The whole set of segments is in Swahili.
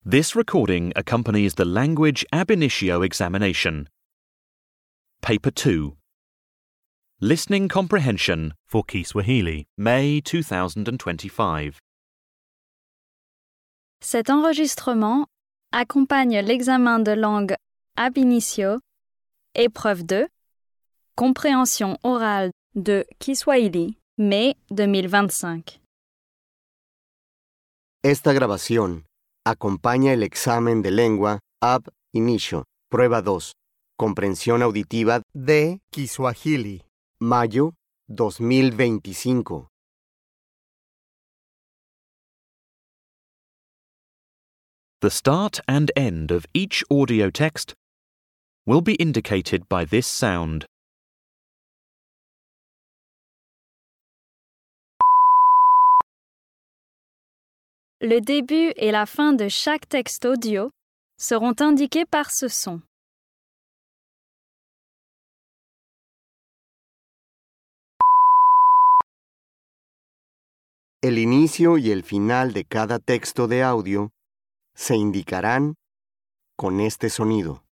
This recording accompanies the language ab initio examination. Paper 2. Listening Comprehension for Kiswahili, May 2025. Cet enregistrement accompagne l'examen de langue ab initio, épreuve 2, compréhension orale de Kiswahili, mai 2025. Esta grabación acompaña el examen de lengua ab inicio, prueba 2, comprensión auditiva de Kiswahili. mayo 2025. The start and end of each audio text will be indicated by this sound. Le début et la fin de chaque texte audio seront indiqués par ce son. El inicio y el final de cada texto de audio se indicarán con este sonido.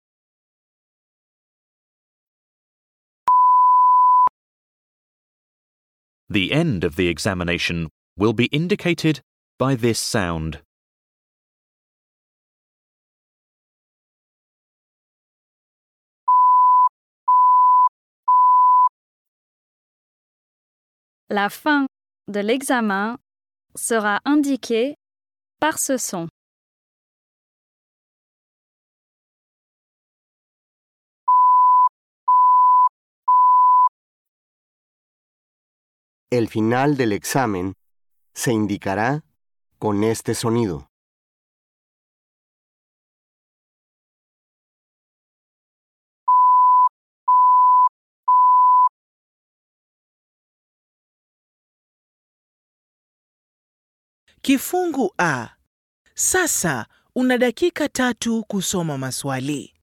The end of the examination will be indicated by this sound. La fin de l'examen sera indiquée par ce son. El final del examen se indicará con este sonido. Kifungu A. Sasa una dakika tatu kusoma maswali.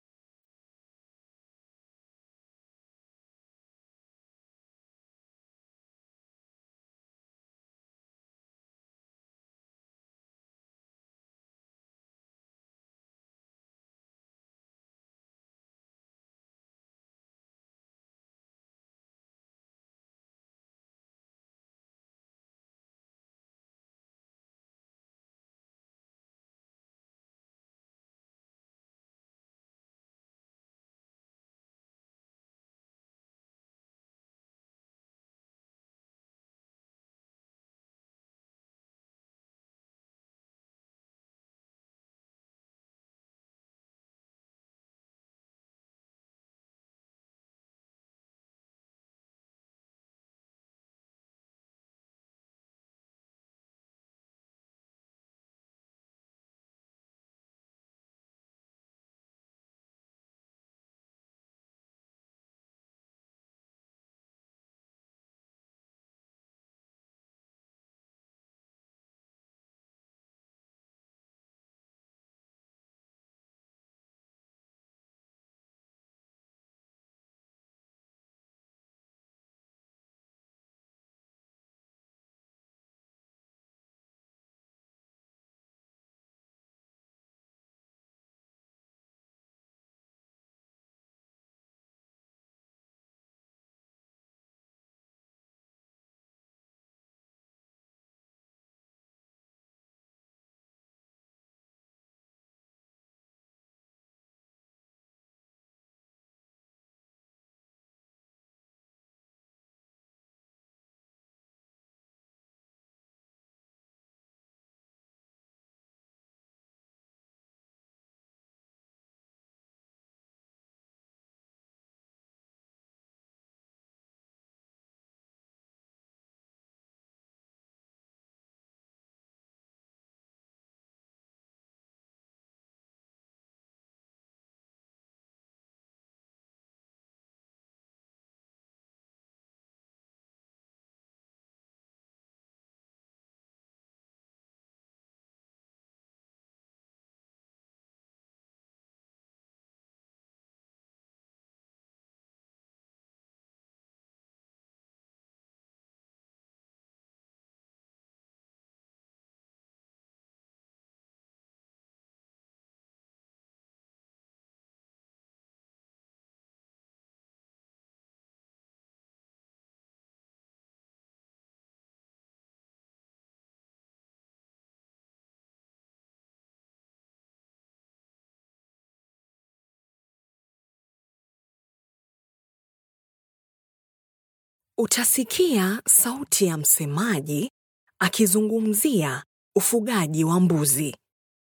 Utasikia sauti ya msemaji akizungumzia ufugaji wa mbuzi.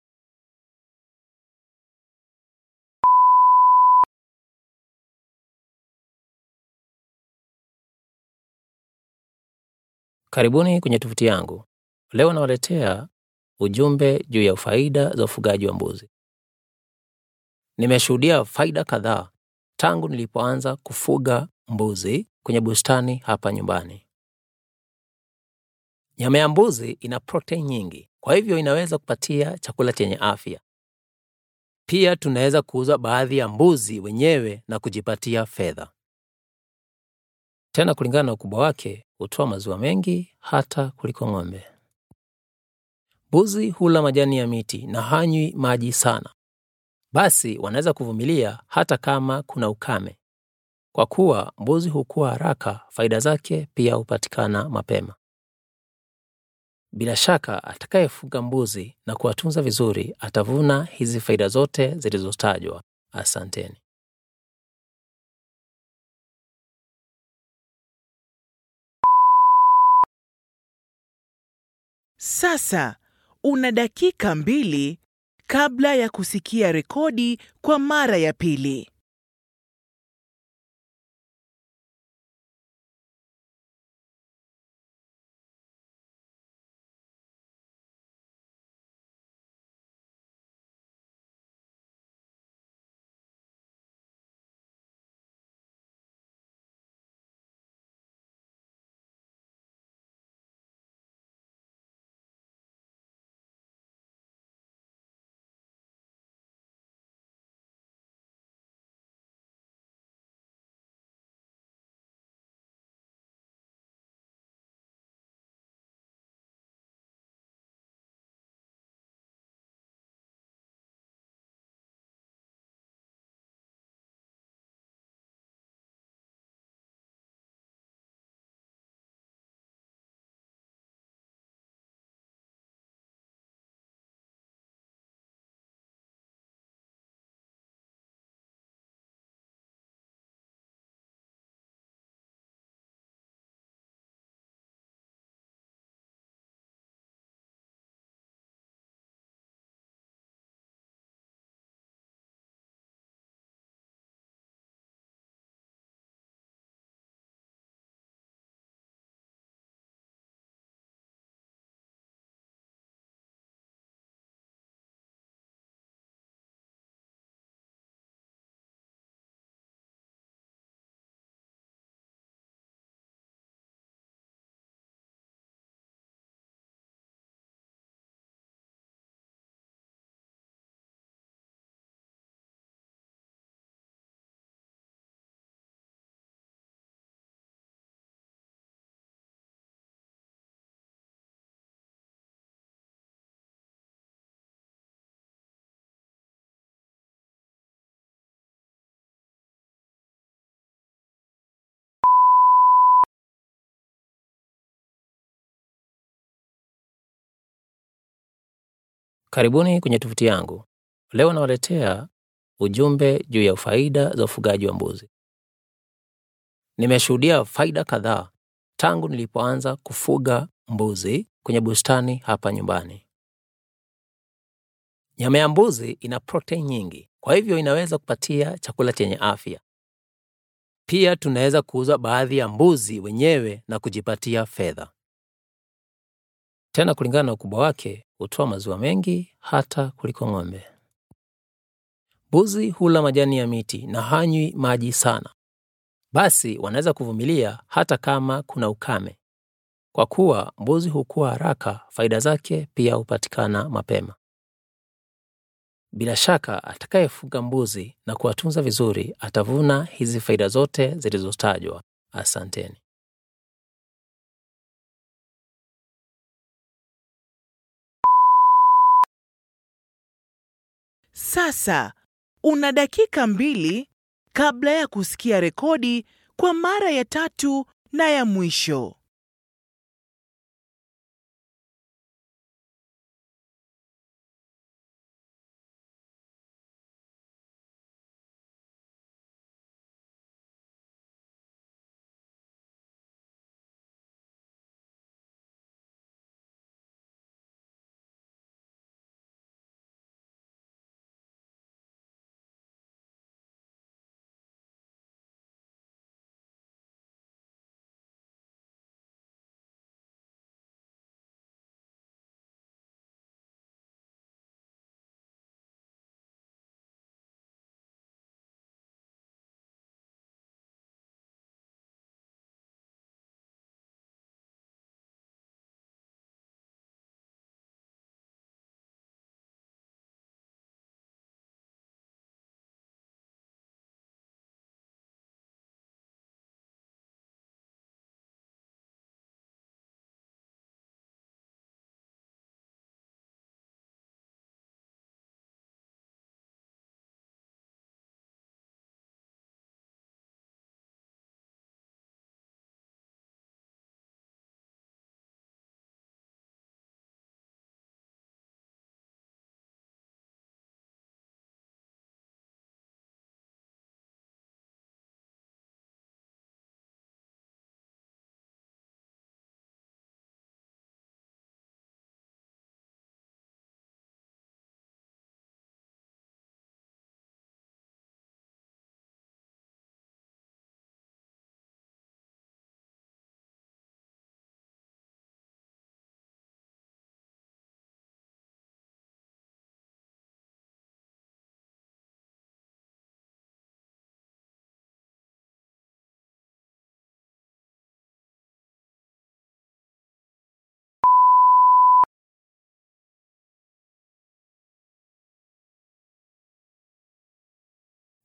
Karibuni kwenye tovuti yangu. Leo nawaletea ujumbe juu ya faida za ufugaji wa mbuzi. Nimeshuhudia faida kadhaa tangu nilipoanza kufuga mbuzi kwenye bustani hapa nyumbani. Nyama ya mbuzi ina protein nyingi, kwa hivyo inaweza kupatia chakula chenye afya. Pia tunaweza kuuza baadhi ya mbuzi wenyewe na kujipatia fedha. Tena kulingana na ukubwa wake, hutoa maziwa mengi hata kuliko ng'ombe. Mbuzi hula majani ya miti na hanywi maji sana, basi wanaweza kuvumilia hata kama kuna ukame. Kwa kuwa mbuzi hukua haraka, faida zake pia hupatikana mapema. Bila shaka, atakayefuga mbuzi na kuwatunza vizuri atavuna hizi faida zote zilizotajwa. Asanteni. Sasa una dakika mbili kabla ya kusikia rekodi kwa mara ya pili. Karibuni kwenye tovuti yangu. Leo nawaletea ujumbe juu ya faida za ufugaji wa mbuzi. Nimeshuhudia faida kadhaa tangu nilipoanza kufuga mbuzi kwenye bustani hapa nyumbani. Nyama ya mbuzi ina protein nyingi, kwa hivyo inaweza kupatia chakula chenye afya. Pia tunaweza kuuza baadhi ya mbuzi wenyewe na kujipatia fedha. Tena kulingana na ukubwa wake, hutoa maziwa mengi hata kuliko ng'ombe. Mbuzi hula majani ya miti na hanywi maji sana, basi wanaweza kuvumilia hata kama kuna ukame. Kwa kuwa mbuzi hukua haraka, faida zake pia hupatikana mapema. Bila shaka, atakayefuga mbuzi na kuwatunza vizuri atavuna hizi faida zote zilizotajwa. Asanteni. Sasa una dakika mbili kabla ya kusikia rekodi kwa mara ya tatu na ya mwisho.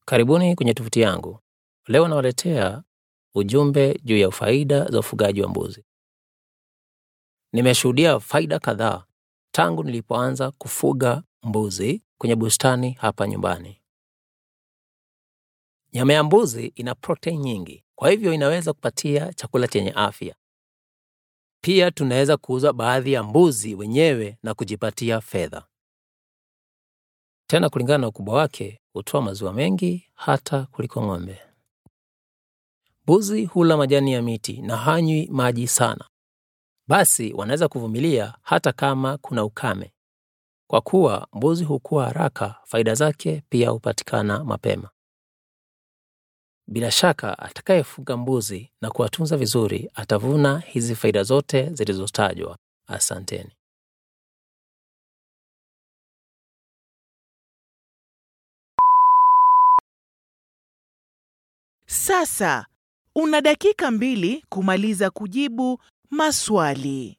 Karibuni kwenye tovuti yangu. Leo nawaletea ujumbe juu ya faida za ufugaji wa mbuzi. Nimeshuhudia faida kadhaa tangu nilipoanza kufuga mbuzi kwenye bustani hapa nyumbani. Nyama ya mbuzi ina protein nyingi, kwa hivyo inaweza kupatia chakula chenye afya. Pia tunaweza kuuza baadhi ya mbuzi wenyewe na kujipatia fedha. Tena kulingana na ukubwa wake, hutoa maziwa mengi hata kuliko ng'ombe. Mbuzi hula majani ya miti na hanywi maji sana, basi wanaweza kuvumilia hata kama kuna ukame. Kwa kuwa mbuzi hukua haraka, faida zake pia hupatikana mapema. Bila shaka, atakayefuga mbuzi na kuwatunza vizuri atavuna hizi faida zote zilizotajwa. Asanteni. Sasa una dakika mbili kumaliza kujibu maswali.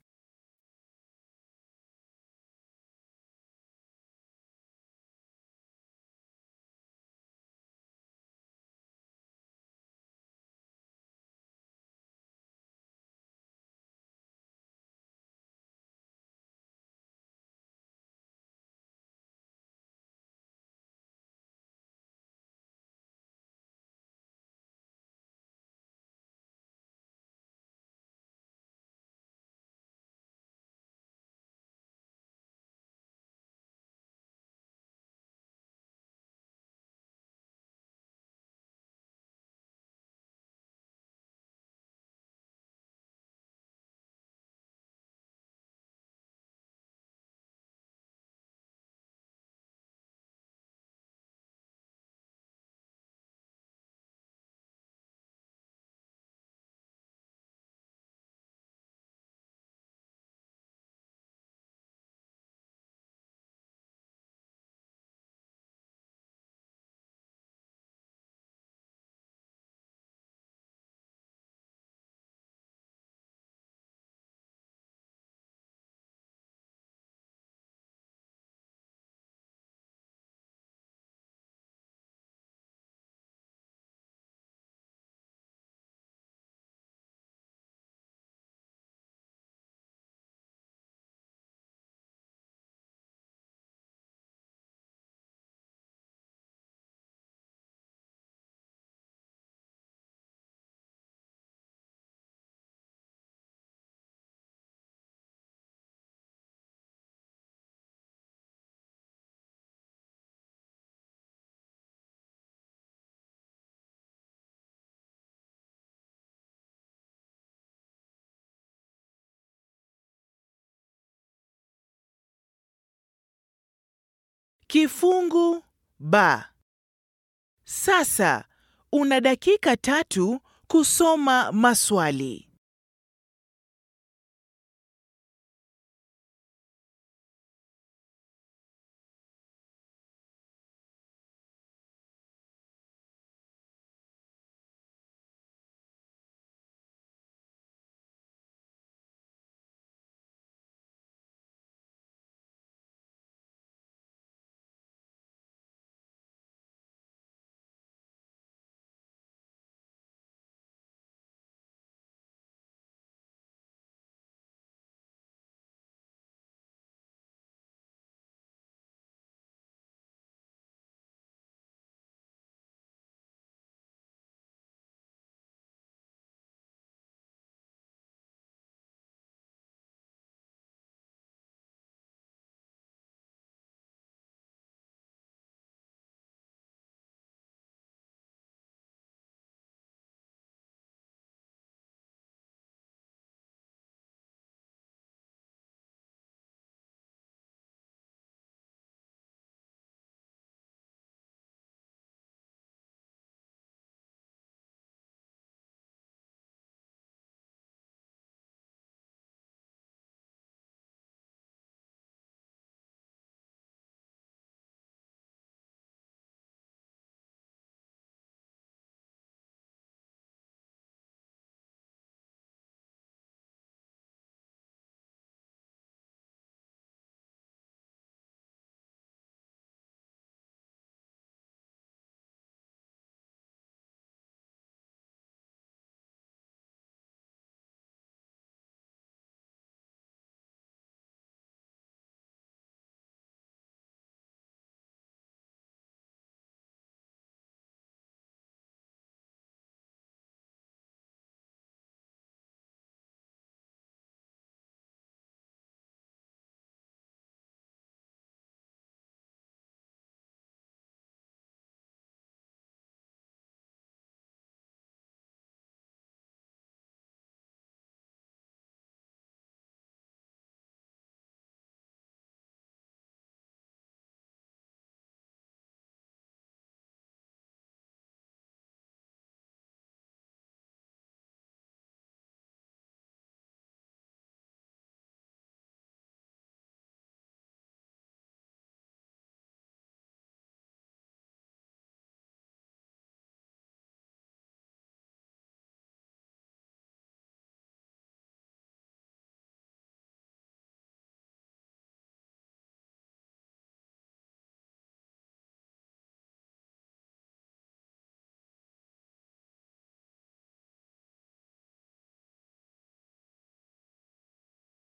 Kifungu ba. Sasa una dakika tatu kusoma maswali.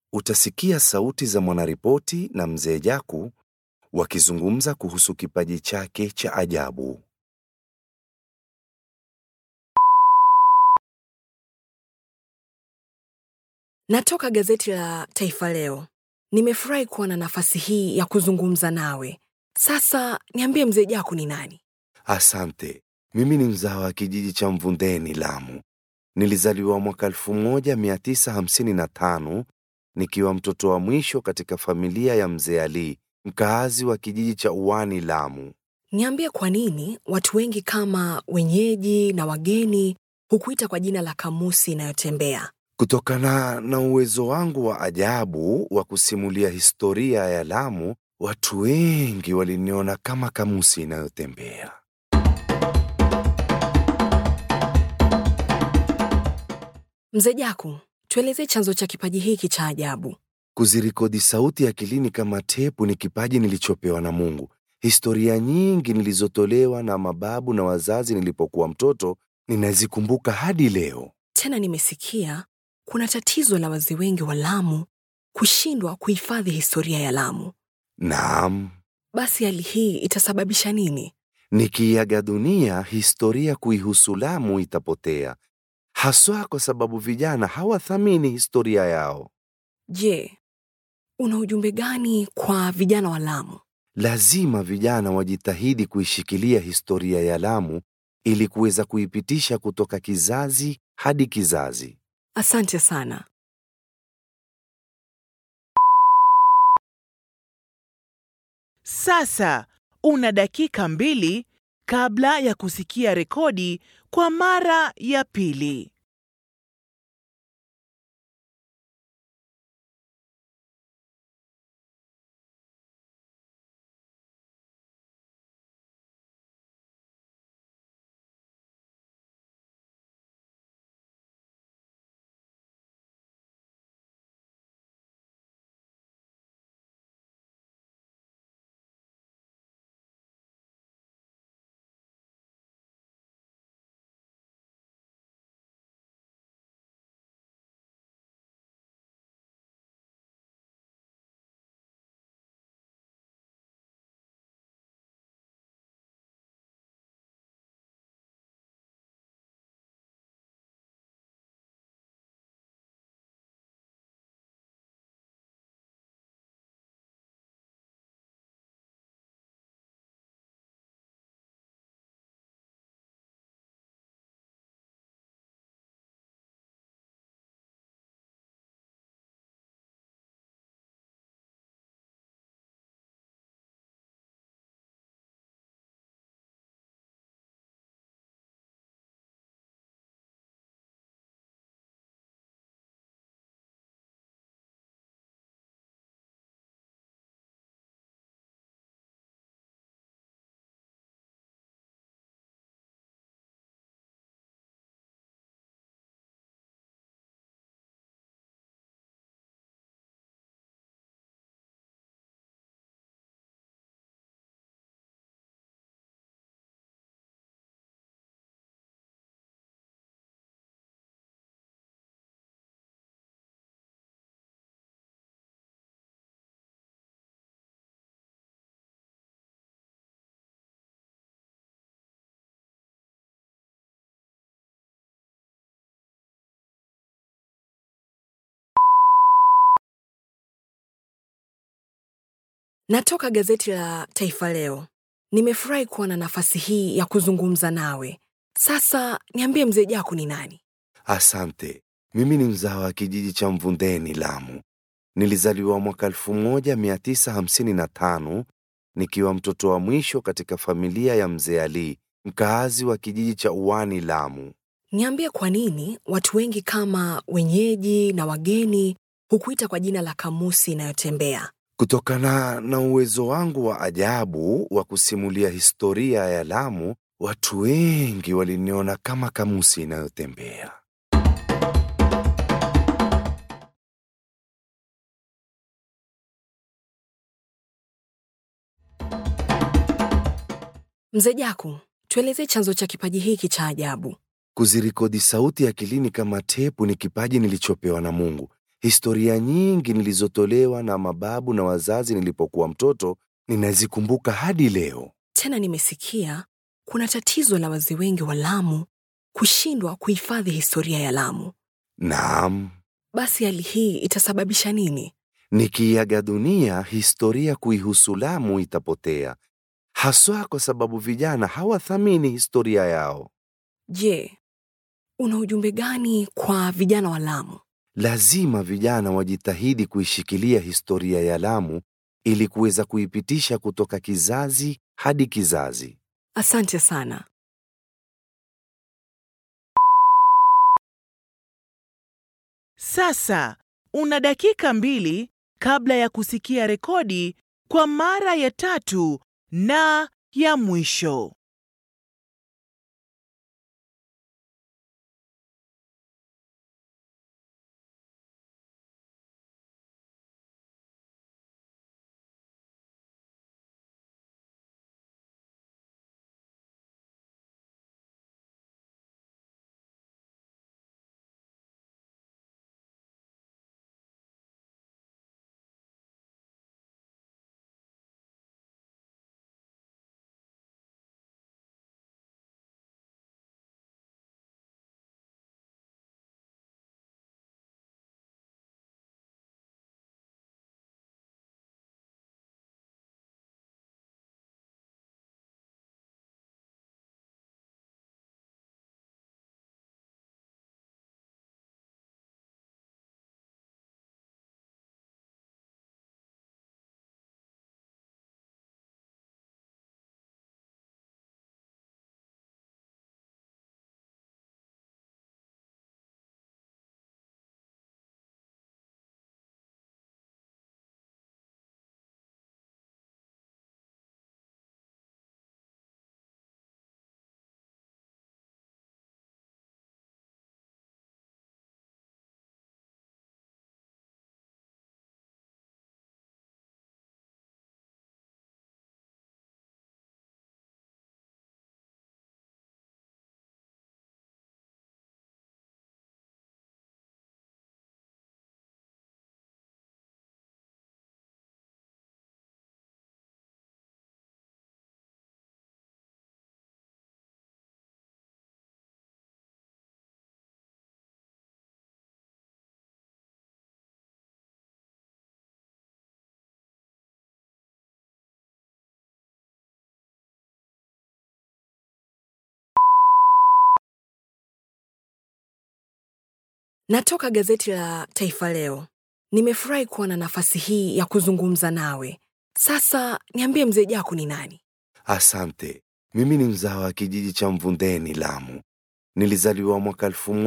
utasikia sauti za mwanaripoti na mzee Jaku wakizungumza kuhusu kipaji chake cha ajabu. Natoka gazeti la Taifa Leo. Nimefurahi kuwa na nafasi hii ya kuzungumza nawe. Sasa niambie mzee Jaku ni nani? Asante. Mimi ni mzao wa kijiji cha Mvundeni, Lamu. Nilizaliwa mwaka 1955 nikiwa mtoto wa mwisho katika familia ya mzee Ali, mkaazi wa kijiji cha Uwani, Lamu. Niambie kwa nini watu wengi kama wenyeji na wageni hukuita kwa jina la kamusi inayotembea. Kutokana na uwezo wangu wa ajabu wa kusimulia historia ya Lamu, watu wengi waliniona kama kamusi inayotembea. Mzee Jaku, tuelezee chanzo cha kipaji hiki cha ajabu. Kuzirikodi sauti akilini kama tepu ni kipaji nilichopewa na Mungu. Historia nyingi nilizotolewa na mababu na wazazi nilipokuwa mtoto ninazikumbuka hadi leo. Tena nimesikia kuna tatizo la wazee wengi wa Lamu kushindwa kuhifadhi historia ya Lamu. Naam, Basi hali hii itasababisha nini? nikiaga dunia, historia kuihusu Lamu itapotea, haswa kwa sababu vijana hawathamini historia yao. Je, una ujumbe gani kwa vijana wa Lamu? Lazima vijana wajitahidi kuishikilia historia ya Lamu ili kuweza kuipitisha kutoka kizazi hadi kizazi. Asante sana. Sasa una dakika mbili kabla ya kusikia rekodi kwa mara ya pili. Natoka gazeti la Taifa Leo. Nimefurahi kuwa na nafasi hii ya kuzungumza nawe. Sasa niambie mzee Jaku ni nani? Asante. Mimi ni mzao wa kijiji cha Mvundeni, Lamu. Nilizaliwa mwaka 1955 nikiwa mtoto wa mwisho katika familia ya mzee Ali, mkaazi wa kijiji cha Uwani, Lamu. Niambie kwa nini watu wengi kama wenyeji na wageni hukuita kwa jina la kamusi inayotembea. Kutokana na uwezo wangu wa ajabu wa kusimulia historia ya Lamu, watu wengi waliniona kama kamusi inayotembea. Mzee Jaku, tuelezee chanzo cha kipaji hiki cha ajabu. Kuzirikodi sauti akilini kama tepu ni kipaji nilichopewa na Mungu. Historia nyingi nilizotolewa na mababu na wazazi nilipokuwa mtoto ninazikumbuka hadi leo. Tena nimesikia kuna tatizo la wazee wengi wa Lamu kushindwa kuhifadhi historia ya Lamu. Naam, Basi hali hii itasababisha nini? nikiaga dunia, historia kuihusu Lamu itapotea, haswa kwa sababu vijana hawathamini historia yao. Je, una ujumbe gani kwa vijana wa Lamu? Lazima vijana wajitahidi kuishikilia historia ya Lamu ili kuweza kuipitisha kutoka kizazi hadi kizazi. Asante sana. Sasa una dakika mbili kabla ya kusikia rekodi kwa mara ya tatu na ya mwisho. Natoka gazeti la Taifa Leo. Nimefurahi kuwa na nafasi hii ya kuzungumza nawe. Sasa niambie mzee Jaku ni nani? Asante. Mimi ni mzao wa kijiji cha Mvundeni, Lamu. Nilizaliwa mwaka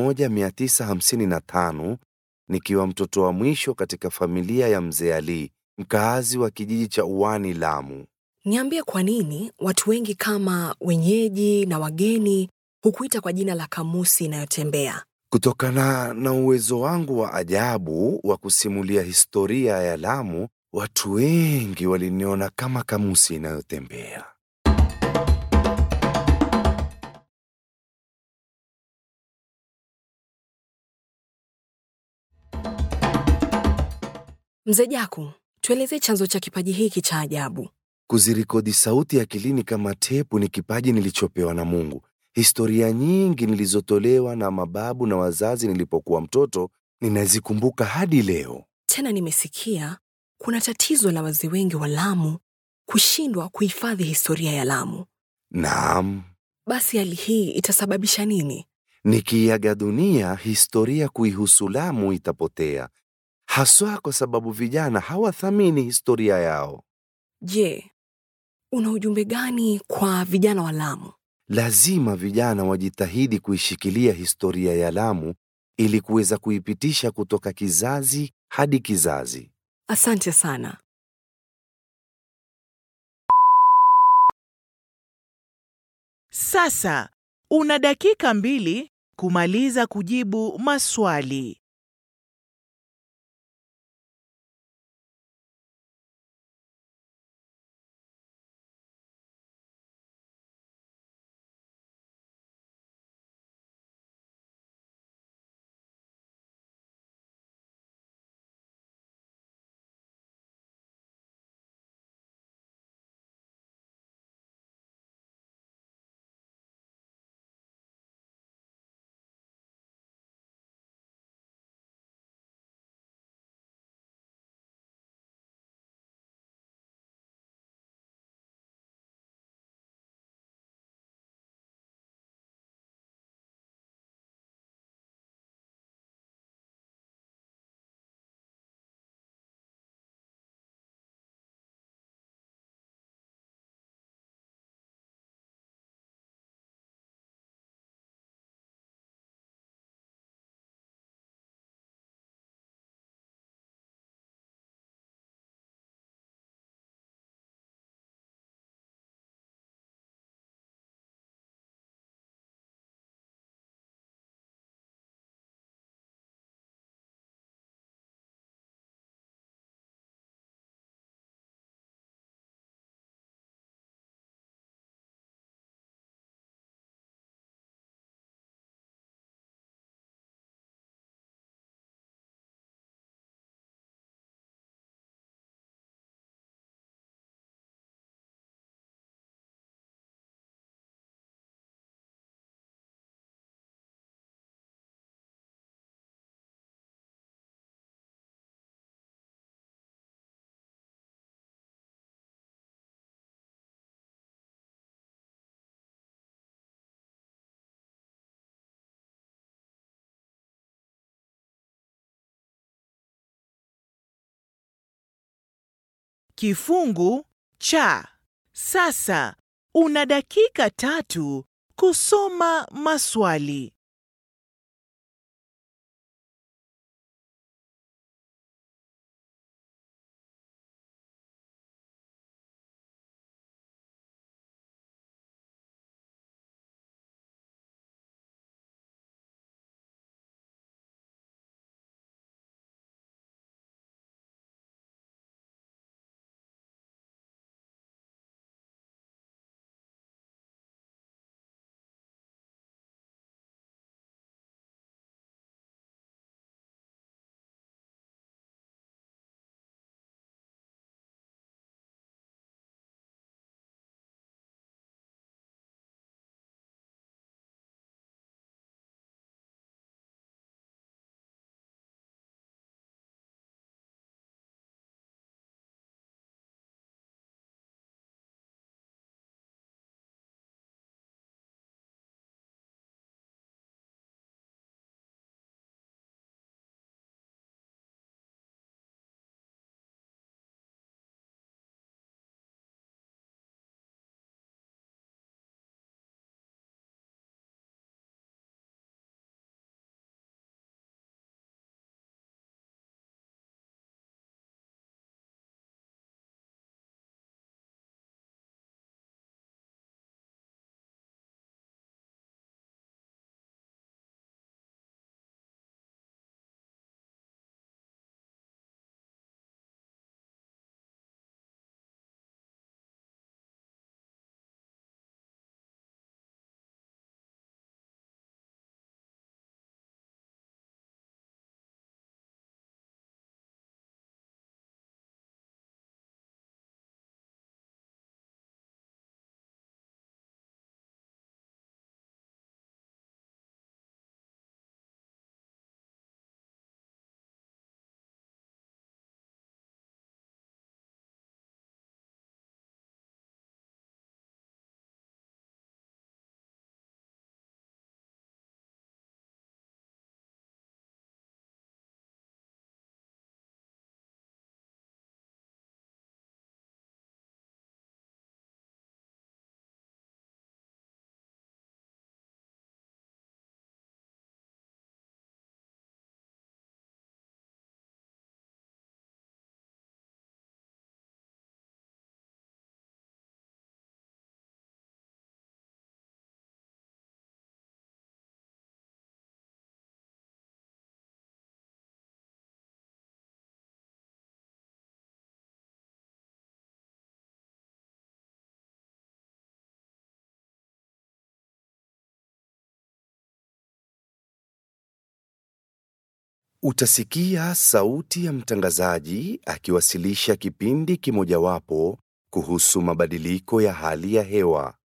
1955 nikiwa mtoto wa mwisho katika familia ya mzee Ali, mkaazi wa kijiji cha Uwani, Lamu. Niambie kwa nini watu wengi kama wenyeji na wageni hukuita kwa jina la kamusi inayotembea. Kutokana na uwezo wangu wa ajabu wa kusimulia historia ya Lamu, watu wengi waliniona kama kamusi inayotembea. Mzee Jaku, tuelezee chanzo cha kipaji hiki cha ajabu. Kuzirikodi sauti akilini kama tepu ni kipaji nilichopewa na Mungu. Historia nyingi nilizotolewa na mababu na wazazi nilipokuwa mtoto ninazikumbuka hadi leo. Tena nimesikia kuna tatizo la wazee wengi wa Lamu kushindwa kuhifadhi historia ya Lamu. Naam, Basi hali hii itasababisha nini? nikiaga dunia, historia kuihusu Lamu itapotea, haswa kwa sababu vijana hawathamini historia yao. Je, una ujumbe gani kwa vijana wa Lamu? Lazima vijana wajitahidi kuishikilia historia ya Lamu ili kuweza kuipitisha kutoka kizazi hadi kizazi. Asante sana. Sasa una dakika mbili kumaliza kujibu maswali. Kifungu cha. Sasa una dakika tatu kusoma maswali. Utasikia sauti ya mtangazaji akiwasilisha kipindi kimojawapo kuhusu mabadiliko ya hali ya hewa.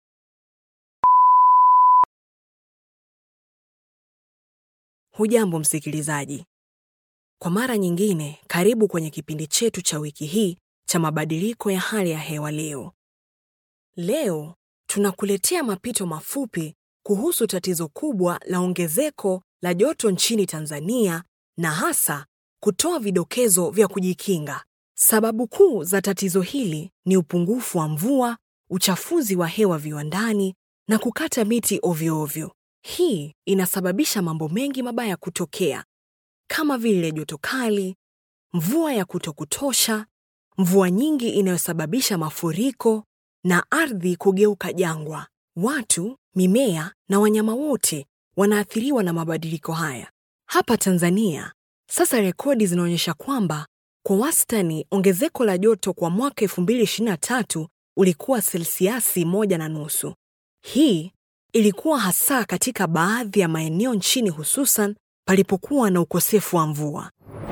Hujambo msikilizaji. Kwa mara nyingine, karibu kwenye kipindi chetu cha wiki hii cha mabadiliko ya hali ya hewa leo. Leo tunakuletea mapito mafupi kuhusu tatizo kubwa la ongezeko la joto nchini Tanzania na hasa kutoa vidokezo vya kujikinga. Sababu kuu za tatizo hili ni upungufu wa mvua, uchafuzi wa hewa viwandani na kukata miti ovyo ovyo. Hii inasababisha mambo mengi mabaya kutokea kama vile joto kali, mvua ya kutokutosha, mvua nyingi inayosababisha mafuriko na ardhi kugeuka jangwa. Watu, mimea na wanyama wote wanaathiriwa na mabadiliko haya. Hapa Tanzania, sasa rekodi zinaonyesha kwamba kwa wastani ongezeko la joto kwa mwaka 2023 ulikuwa selsiasi moja na nusu. Hii ilikuwa hasa katika baadhi ya maeneo nchini hususan palipokuwa na ukosefu wa mvua.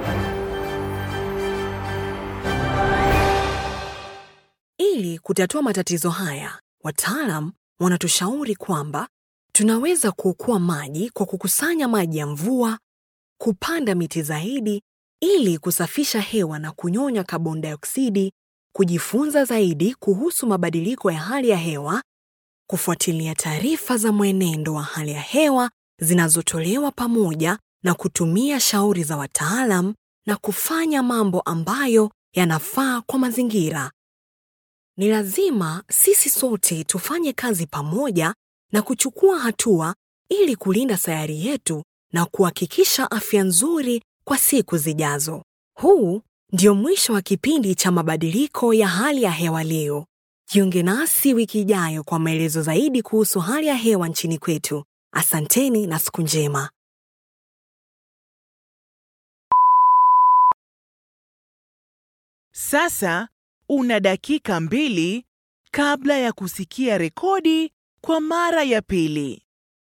Ili kutatua matatizo haya, wataalam wanatushauri kwamba tunaweza kuokoa maji kwa kukusanya maji ya mvua, kupanda miti zaidi ili kusafisha hewa na kunyonya kaboni dioksidi, kujifunza zaidi kuhusu mabadiliko ya hali ya hewa, kufuatilia taarifa za mwenendo wa hali ya hewa zinazotolewa pamoja na kutumia shauri za wataalam na kufanya mambo ambayo yanafaa kwa mazingira. Ni lazima sisi sote tufanye kazi pamoja na kuchukua hatua ili kulinda sayari yetu na kuhakikisha afya nzuri kwa siku zijazo. Huu ndio mwisho wa kipindi cha mabadiliko ya hali ya hewa leo. Jiunge nasi wiki ijayo kwa maelezo zaidi kuhusu hali ya hewa nchini kwetu. Asanteni na siku njema. Sasa una dakika mbili kabla ya kusikia rekodi kwa mara ya pili.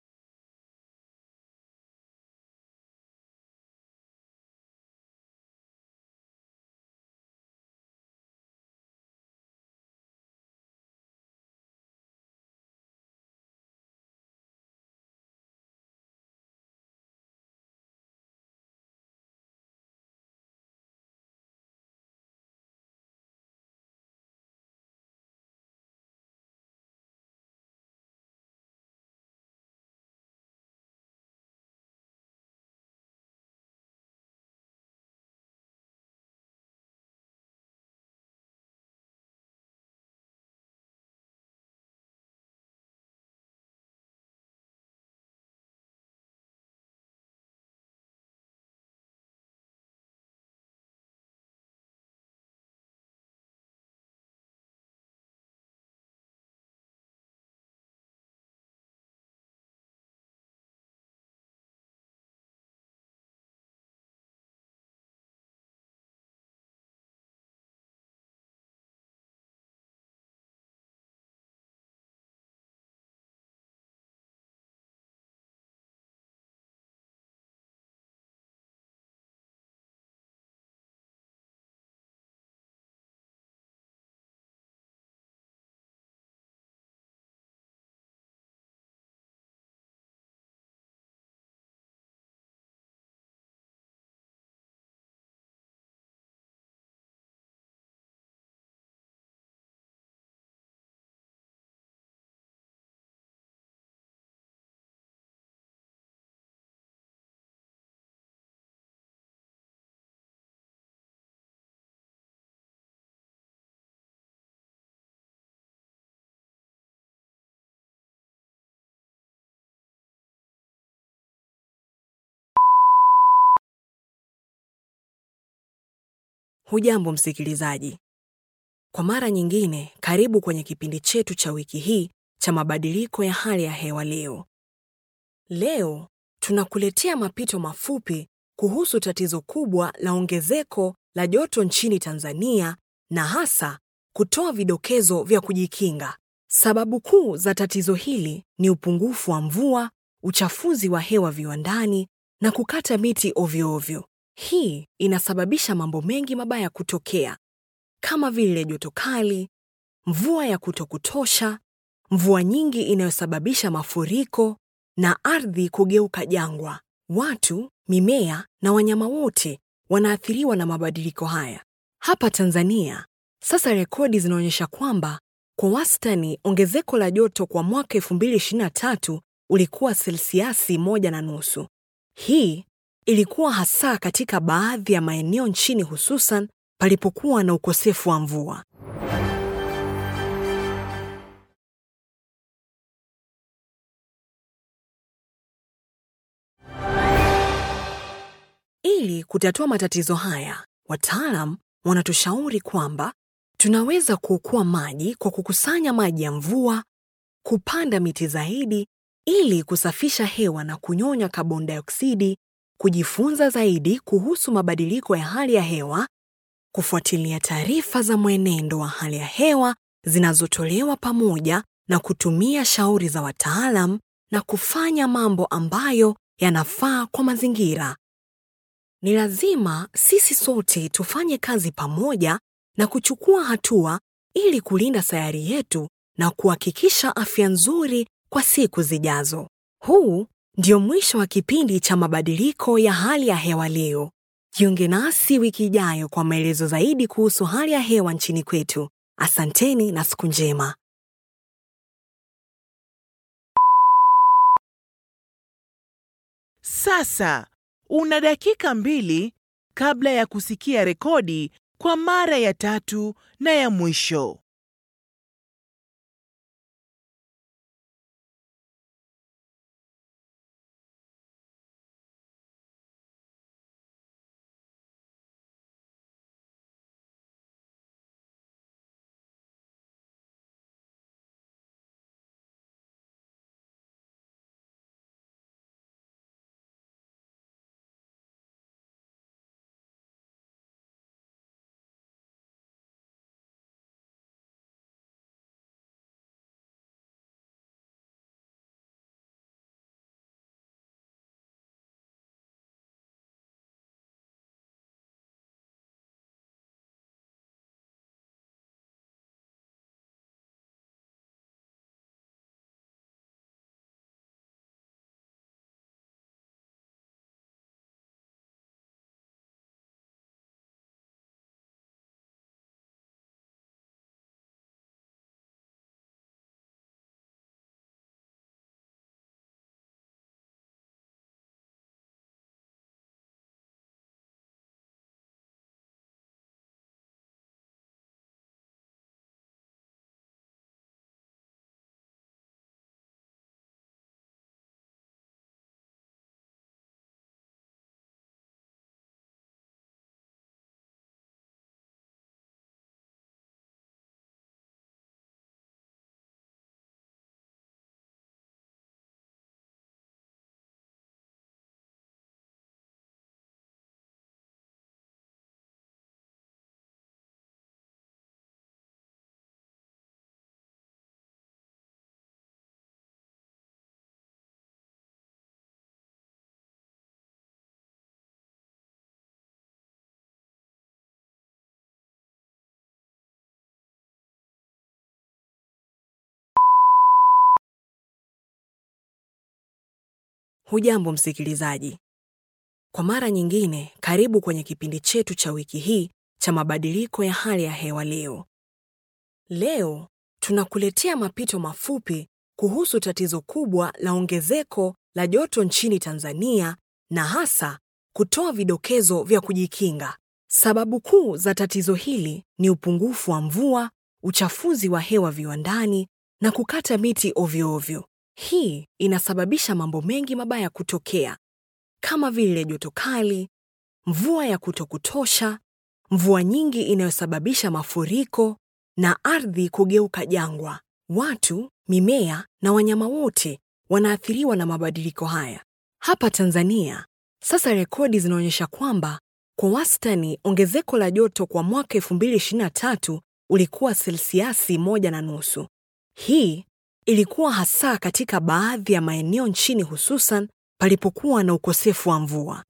Hujambo msikilizaji. Kwa mara nyingine, karibu kwenye kipindi chetu cha wiki hii cha mabadiliko ya hali ya hewa leo. Leo tunakuletea mapito mafupi kuhusu tatizo kubwa la ongezeko la joto nchini Tanzania na hasa kutoa vidokezo vya kujikinga. Sababu kuu za tatizo hili ni upungufu wa mvua, uchafuzi wa hewa viwandani na kukata miti ovyo ovyo. Hii inasababisha mambo mengi mabaya kutokea kama vile joto kali, mvua ya kutokutosha, mvua nyingi inayosababisha mafuriko na ardhi kugeuka jangwa. Watu, mimea na wanyama wote wanaathiriwa na mabadiliko haya. Hapa Tanzania, sasa rekodi zinaonyesha kwamba kwa wastani ongezeko la joto kwa mwaka 2023 ulikuwa selsiasi moja na nusu. Hii ilikuwa hasa katika baadhi ya maeneo nchini hususan palipokuwa na ukosefu wa mvua. Ili kutatua matatizo haya, wataalam wanatushauri kwamba tunaweza kuokoa maji kwa kukusanya maji ya mvua, kupanda miti zaidi ili kusafisha hewa na kunyonya kaboni dioksidi, kujifunza zaidi kuhusu mabadiliko ya hali ya hewa, kufuatilia taarifa za mwenendo wa hali ya hewa zinazotolewa pamoja na kutumia shauri za wataalam na kufanya mambo ambayo yanafaa kwa mazingira. Ni lazima sisi sote tufanye kazi pamoja na kuchukua hatua ili kulinda sayari yetu na kuhakikisha afya nzuri kwa siku zijazo. Huu ndio mwisho wa kipindi cha mabadiliko ya hali ya hewa leo. Jiunge nasi wiki ijayo kwa maelezo zaidi kuhusu hali ya hewa nchini kwetu. Asanteni na siku njema. Sasa una dakika mbili kabla ya kusikia rekodi kwa mara ya tatu na ya mwisho. Hujambo msikilizaji. Kwa mara nyingine, karibu kwenye kipindi chetu cha wiki hii cha mabadiliko ya hali ya hewa leo. Leo tunakuletea mapito mafupi kuhusu tatizo kubwa la ongezeko la joto nchini Tanzania na hasa kutoa vidokezo vya kujikinga. Sababu kuu za tatizo hili ni upungufu wa mvua, uchafuzi wa hewa viwandani na kukata miti ovyo ovyo. Hii inasababisha mambo mengi mabaya kutokea kama vile joto kali, mvua ya kutokutosha, mvua nyingi inayosababisha mafuriko na ardhi kugeuka jangwa. Watu, mimea na wanyama wote wanaathiriwa na mabadiliko haya. Hapa Tanzania, sasa rekodi zinaonyesha kwamba kwa wastani ongezeko la joto kwa mwaka 2023 ulikuwa selsiasi moja na nusu. Hii ilikuwa hasa katika baadhi ya maeneo nchini hususan palipokuwa na ukosefu wa mvua.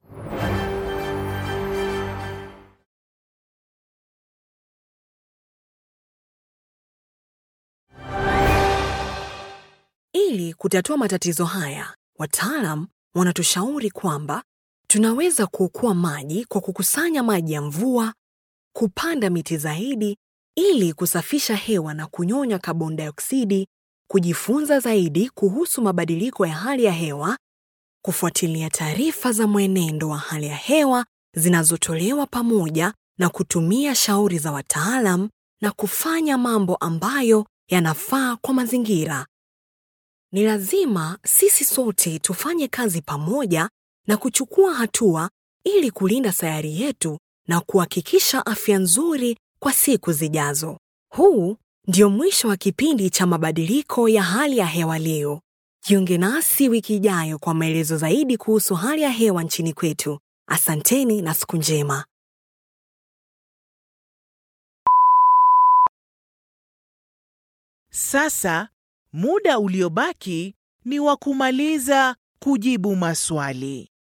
Ili kutatua matatizo haya, wataalam wanatushauri kwamba tunaweza kuokoa maji kwa kukusanya maji ya mvua, kupanda miti zaidi ili kusafisha hewa na kunyonya kaboni dioksidi, kujifunza zaidi kuhusu mabadiliko ya hali ya hewa, kufuatilia taarifa za mwenendo wa hali ya hewa zinazotolewa pamoja na kutumia shauri za wataalam na kufanya mambo ambayo yanafaa kwa mazingira. Ni lazima sisi sote tufanye kazi pamoja na kuchukua hatua ili kulinda sayari yetu na kuhakikisha afya nzuri kwa siku zijazo. Huu ndio mwisho wa kipindi cha mabadiliko ya hali ya hewa leo. Jiunge nasi wiki ijayo kwa maelezo zaidi kuhusu hali ya hewa nchini kwetu. Asanteni na siku njema. Sasa muda uliobaki ni wa kumaliza kujibu maswali.